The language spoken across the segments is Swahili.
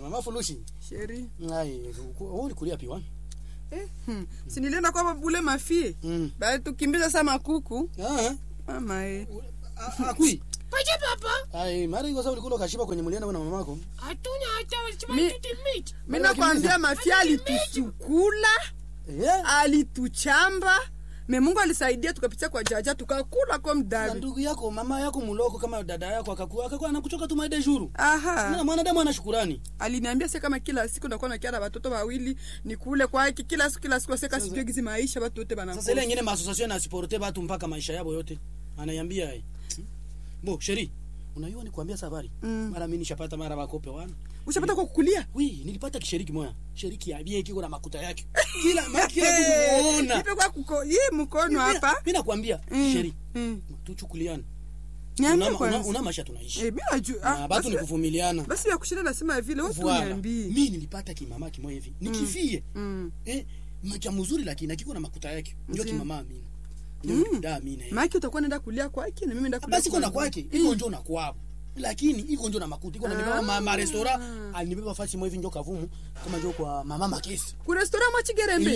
mama fulushi sheri ai wewe ulikulia piwa eh, hmm. si nilienda kwa bule mafie mm bali tukimbiza sa makuku ah mama eh. ah, akui Paje papa? ai mara hiyo sasa ulikula kashiba kwenye mlienda na mamako Hatuna hata Mi- walichimatuti meat. mi nakwambia mafia alitusukula eh alituchamba me mungu alisaidia tukapitia kwa jaja tukakula kwa na mdavi ndugu yako mama yako muloko kama dada yako akakuwa akakuwa anakuchoka tu maide juru na aha mwanadamu ana shukurani aliniambia se kama kila siku nakuwa nakia na watoto wawili nikule kwake kila siku kila siku aseka sijue gizi maisha watu wote sasa ile banakufa nyingine maasociation asiporte watu mpaka maisha yao yote anaiambia ai bo sheri unajua ni kuambia safari Mm. mara mimi nishapata mara bakope wana ushapata kwa kukulia wi nilipata kishiriki moya shiriki ya bie kiko na makuta yake kila ma- kila kumuona ipe kwa kuko ye mkono hapa mimi nakwambia Mm. sheri Mm. tuchukuliane niambie una, una, kwanza una maisha tunaishi eh mimi najua na ah, batu ni basi- kuvumiliana basi ya kushinda nasema vile wewe tu Voilà. niambie mimi nilipata kimama kimoja hivi nikifie mm. eh macha mzuri lakini akiko na makuta yake ndio Ndiyo. kimama mimi ndio Mm. da mimi na maki utakuwa nenda kulia kwake na mimi nenda kulia basi iko na kwangu. kwake iko njo na kwao lakini iko njo na makuta iko na nibeba ma, ma restaurant alinibeba fasi moja hivi njo kavumu kama njo kwa mama makesi ku restaurant mwa chigerembe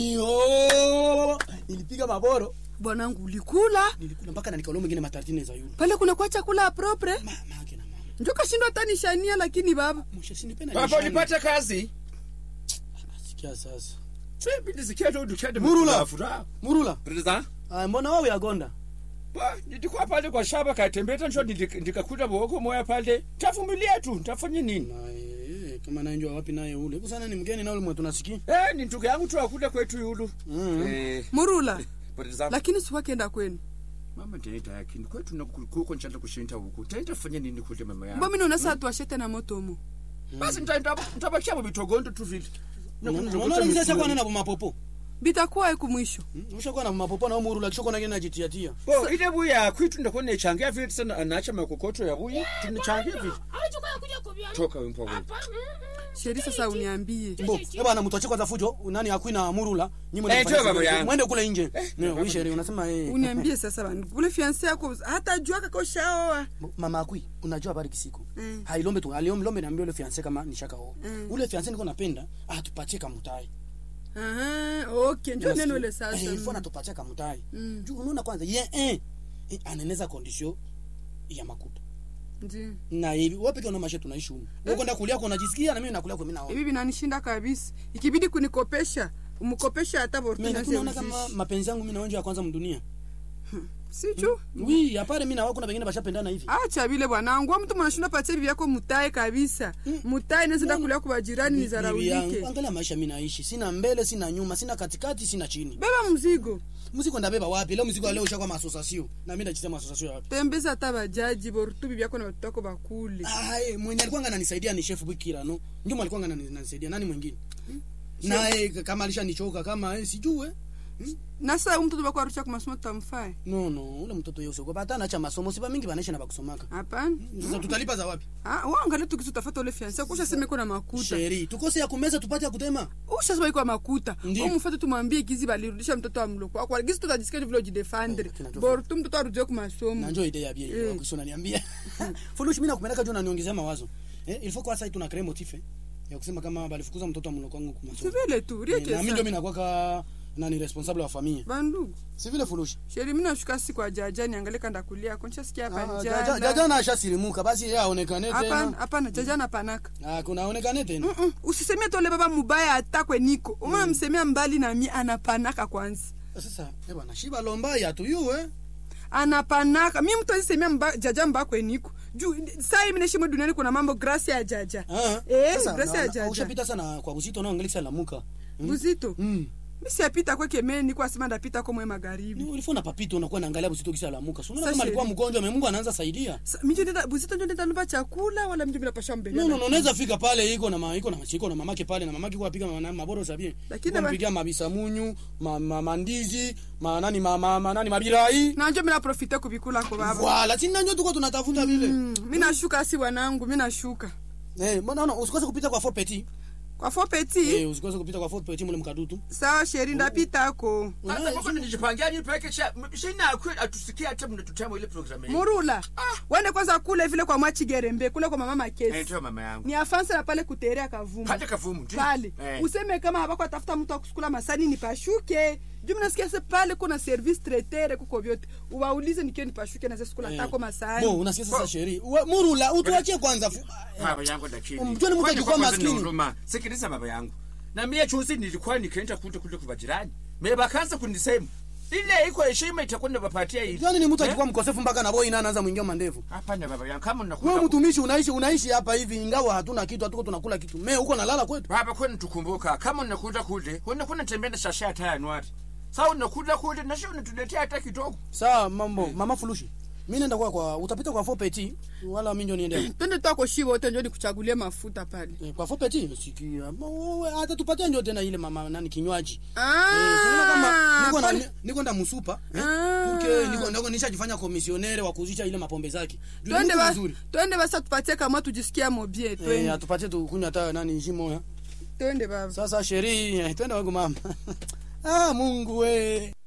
iyo nilipiga maboro bwanangu ulikula nilikula mpaka na nikalo mwingine matartine za yule pale kuna kwa chakula propre mama yake na mama njo kashindwa hata nishania lakini baba mwisho sinipenda papa ulipata kazi sikia sasa sebidi zikia tu dukende Murula. furaha murula Brother, ah, mbona wewe yagonda ba nilikuwa pale kwa shamba katembeta njo nili- nikakuta boko moya pale tavumilia tu ntafanya nini na eh, kama nanjua wapi naye ule kusana ni mgeni na ule mwe tunasikia eh ni ndugu yangu tu akuda kwetu yulu mm. eh murula brother lakini siwakenda kwenu mama ndaita yakini kwetu na kuko nchanda kushinda huku taita fanya nini kule mama yangu mbo mino nasa tuashete na motomo basi ntabakia mu bitogondo tu vile Na kuna- unaona mzee sasa kwa na mapopo bitakuwa iku mwisho ushakuwa na mapopo na murula kishakuwa na gena jitiatia bo ile buya kwitu ndako nechangia vile sana anacha makokoto ya buya tunachangia vile Hawachukua kuja kuvyana. toka wimpo wewe Hapa. mm, mm. sheri sasa uniambie Mbo, eh bwana mtu achekwa za fujo, nani akwina murula, nyinyi Eh, mwende toa baba kufanya yangu. mwende kule nje. Ndio, wewe sheria unasema eh. uniambie sasa bana kule fiance yako hata jua kakoshaoa Bo, Mama akui, unajua habari kisiko. Mm. Hailombe tu, aliombe lombe niambie ule fiance kama nishaka oa. Mm. Ule fiance niko napenda, atupatie kamutai. Aha, okay njo neno ile sasa Eh, mm. ifo natupatie kamutai. Mm. Juu unaona kwanza ye eh eh, aneneza condition ya makuta. Ndi. Na hivi wewe pekee una maisha tunaishi huko. Wewe kwenda kulia kwa unajisikia na mimi nakulia kwa mimi naona. hivi vinanishinda kabisa ikibidi kunikopesha umkopesha hata Mimi bortuna naona kama mapenzi yangu mimi na wewe ya kwanza mdunia. sichu Oui, apare mimi na wako na wengine bashapendana hivi. acha vile bwanangu mtu mwanashinda patia bibi yako mutae kabisa mutae nezenda kulia kwa bajirani Bibi yangu, nizaraulike angalia maisha mimi naishi sina mbele sina nyuma sina katikati sina chini beba mzigo mzigo ndabeba wapi leo mzigo wa leo ushakuwa masosasio na mimi nachisema masosasio ya wapi tembeza hata bajaji borutu bibi yako na watoto wako bakule ai mwenye alikuwa ananisaidia ni chef Bikira no ndio alikuwa ananisaidia nani mwingine naye kama alishanichoka kama eh, sijue na sasa huyu mtoto bako arusha kwa masomo tutamfae no no ule mtoto yeye usiogopa hata anaacha masomo siba mingi banesha na bakusomaka hapana sasa tutalipa za wapi ah waangalia tukisu utafuta ule fiance kusha sema iko na makuta sheri tukose ya kumeza tupate ya kutema usha sema iko makuta Ndiyo. umfuate tumwambie gizi balirudisha mtoto wa mloko wako gizi tutajisikia vile ujidefendre Oh, kina Jofa. borutu mtoto arudie kwa masomo na njoo idea ya bia hiyo Mm. kisha unaniambia fulush mimi nakupeleka juu unaniongezea mawazo eh ilifo kwa sasa tuna create motif eh, ya kusema kama balifukuza mtoto wa mloko wangu kwa si masomo vile tu Eh, rieke na mimi ndio sana mimi nakuwa ka nani responsable wa familia bandugu si vile fulushi sheri mimi nashuka si kwa jaja niangalie kanda kulia koncha sikia hapa Ah, jaja njala jaja na ashasirimuka basi yeye aonekane hapana tena hapana jaja na panaka ah kuna aonekane tena Mm-mm, usisemie tole baba mubaya atakwe niko umana msemea mbali na mi anapanaka kwanza sasa eh bwana shiba lomba ya tu yue anapanaka mi mtu azisemea mba, jaja mbakwe niko juu saa hii mineshimwe duniani kuna mambo grasi ya jaja ah Eh, sasa grasi na- ya na- jaja. ushapita sana kwa uzito na angalisa lamuka buzito mm mi siapita kweke meni niko asema ndapita komwe ni magharibi ulifuna papito unakuwa naangalia uzito kisa lamuka sio Sasa kama alikuwa hivi. mgonjwa Mungu anaanza saidia Sa- minjo ndenda buzito njo ndenda lumba chakula wala minjo bila pasha mbele no no no unaweza fika pale iko na ma, iko na iko na mamake pale na mamake kwa apiga ma- maboro sabie Lakini Kwa ba- mpigia mabisa munyu ma, ma, mandizi ma nani ma, ma, ma nani mabirai nanjo mina profite kubikula ko baba wala sina nyo tuko tunatafuta vile Mm, mi nashuka si bwanangu mi nashuka eh mbona unaona usikose kupita kwa four petit kwa fo petit Eh, usikose kupita kwa Fort Petit mule mkadutu. sawa sheri ndapitako hata koko nijipangia ni peke sha shina kweli atusikia hata mnatutama ile program hii murula wende kwanza kule vile kwa mwachigerembe kule kwa mama eh makesi ndio mama yangu ni afanse na pale kuterea kavumu pale kavumu ndio pale eh useme kama habako atafuta mtu akusukula masani nipashuke juu mnasikia se pale kuna service traitere kuko vyote uwaulize nikio nipashuke naze sukula Eh. tako masani Bo, unasikia sasa sheri. We- Murula, utuachie kwanza. fu- baba yangu lakini Mjue ni mtu Kwani akikuwa kwa kwanza maskini. ni huruma. sikiliza baba yangu na mie chuzi nilikuwa nikaenda kule kule kwa jirani me bakaanza kunisema ile iko heshima itakuwa nabapatia hivi Yaani ni mtu Eh? akikuwa mkosefu mpaka na boy ina anaanza mwingia mandevu. hapana baba yangu kama unakuta Wewe mtumishi unaishi unaishi hapa hivi ingawa hatuna kitu hatuko tunakula kitu. Me huko nalala kwetu. baba kwani tukumbuka kama unakuta kule unakuwa unatembea na shasha hata ya nwati sasa unakuta kule na sio unatuletea hata kidogo Sawa mambo, mama Fulushi. Mimi naenda kwa kwa utapita kwa Fort Petit wala mimi ndio niende. twende twako shi wote njo nikuchagulie mafuta pale Eh, Kwa Fort Petit sikia. Wewe hata tupatie ndio tena ile mama nani kinywaji. Ah, Eh, tunaona kama niko na pale- niko nda musupa eh? Ah. Tuke niko ndako nishajifanya komisionere wa kuzisha ile mapombe zake. Juu ni twende mtu ba- mzuri. twende basa tupatie kama tujisikia mobie Eh, twende atupatie tu kunywa hata nani jimo ya. twende baba Sasa sheri, eh, twende wangu mama. ah, Mungu we.